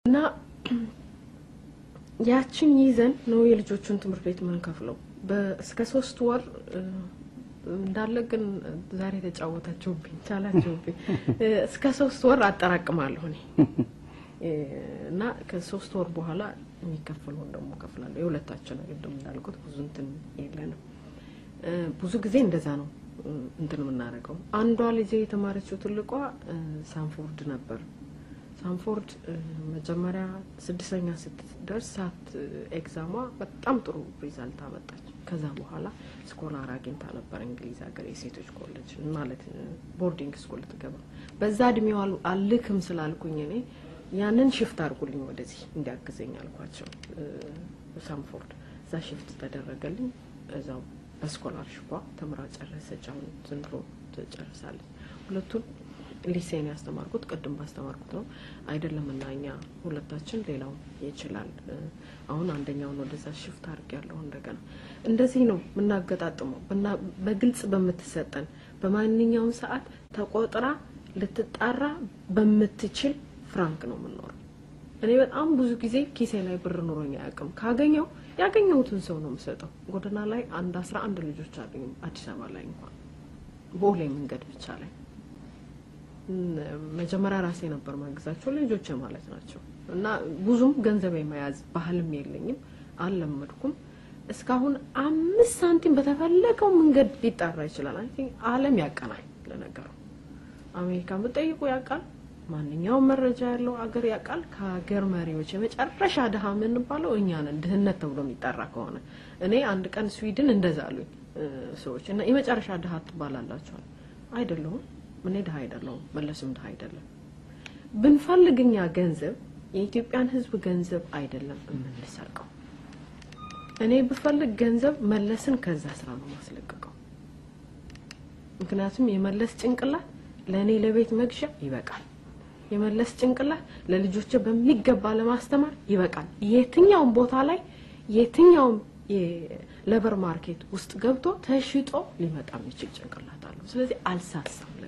እና ያችን ይዘን ነው የልጆቹን ትምህርት ቤት የምንከፍለው። እስከ ሶስት ወር እንዳለ ግን ዛሬ ተጫወታችሁብኝ፣ ቻላችሁብኝ። እስከ ሶስት ወር አጠራቅማለሁ እኔ እና ከሶስት ወር በኋላ የሚከፈለውን ደግሞ ከፍላለሁ። የሁለታችን ቅድም እንዳልኩት ብዙ እንትን የለንም። ብዙ ጊዜ እንደዛ ነው እንትን የምናደርገው። አንዷ ልጄ የተማረችው ትልቋ ሳንፎርድ ነበር። ሳንፎርድ መጀመሪያ ስድስተኛ ስትደርስ ሳት ኤግዛሟ በጣም ጥሩ ሪዛልት አመጣች። ከዛ በኋላ ስኮላር አግኝታ ነበር እንግሊዝ ሀገር የሴቶች ኮሌጅ ማለት ቦርዲንግ ስኩል ትገባ። በዛ እድሜዋ አልክም ስላልኩኝ እኔ ያንን ሽፍት አድርጉልኝ ወደዚህ እንዲያግዘኝ አልኳቸው። ሳንፎርድ እዛ ሽፍት ተደረገልኝ። እዛው በስኮላርሽፓ ተምራ ጨረሰች። አሁን ዘንድሮ ትጨርሳለች። ሁለቱን ሊሴን ያስተማርኩት ቅድም ባስተማርኩት ነው አይደለም እና እኛ ሁለታችን ሌላው ይችላል። አሁን አንደኛውን ወደዛ ሽፍት አድርግ ያለሁ እንደገና እንደዚህ ነው የምናገጣጥመው። በግልጽ በምትሰጠን በማንኛውም ሰዓት ተቆጥራ ልትጣራ በምትችል ፍራንክ ነው የምንኖረው። እኔ በጣም ብዙ ጊዜ ኪሴ ላይ ብር ኑሮኝ አያውቅም። ካገኘው ያገኘሁትን ሰው ነው የምሰጠው። ጎዳና ላይ አንድ አስራ አንድ ልጆች አገኙ አዲስ አበባ ላይ እንኳን ቦሌ መንገድ ብቻ ላይ መጀመሪያ ራሴ ነበር ማግዛቸው ልጆች ማለት ናቸው። እና ብዙም ገንዘብ የመያዝ ባህልም የለኝም አልለመድኩም። እስካሁን አምስት ሳንቲም በተፈለገው መንገድ ሊጣራ ይችላል። አይ ዓለም ያቀናል። ለነገሩ አሜሪካ ብጠይቁ ያውቃል። ማንኛውም መረጃ ያለው አገር ያውቃል። ከሀገር መሪዎች የመጨረሻ ድሀ የምንባለው እኛ ነን፣ ድህነት ተብሎ የሚጠራ ከሆነ እኔ አንድ ቀን ስዊድን እንደዛ አሉኝ ሰዎች እና የመጨረሻ ድሀ ትባላላቸዋል። አይደለሁም እኔ ድሀ አይደለሁም፣ መለስም ድሀ አይደለም። ብንፈልግ እኛ ገንዘብ የኢትዮጵያን ሕዝብ ገንዘብ አይደለም የምንሰርቀው። እኔ ብፈልግ ገንዘብ መለስን ከዛ ስራ ነው ማስለቀቀው። ምክንያቱም የመለስ ጭንቅላት ለእኔ ለቤት መግዣ ይበቃል። የመለስ ጭንቅላት ለልጆች በሚገባ ለማስተማር ይበቃል። የትኛውም ቦታ ላይ የትኛውም የሌበር ማርኬት ውስጥ ገብቶ ተሽጦ ሊመጣ የሚችል ጭንቅላት አለው። ስለዚህ አልሳሳም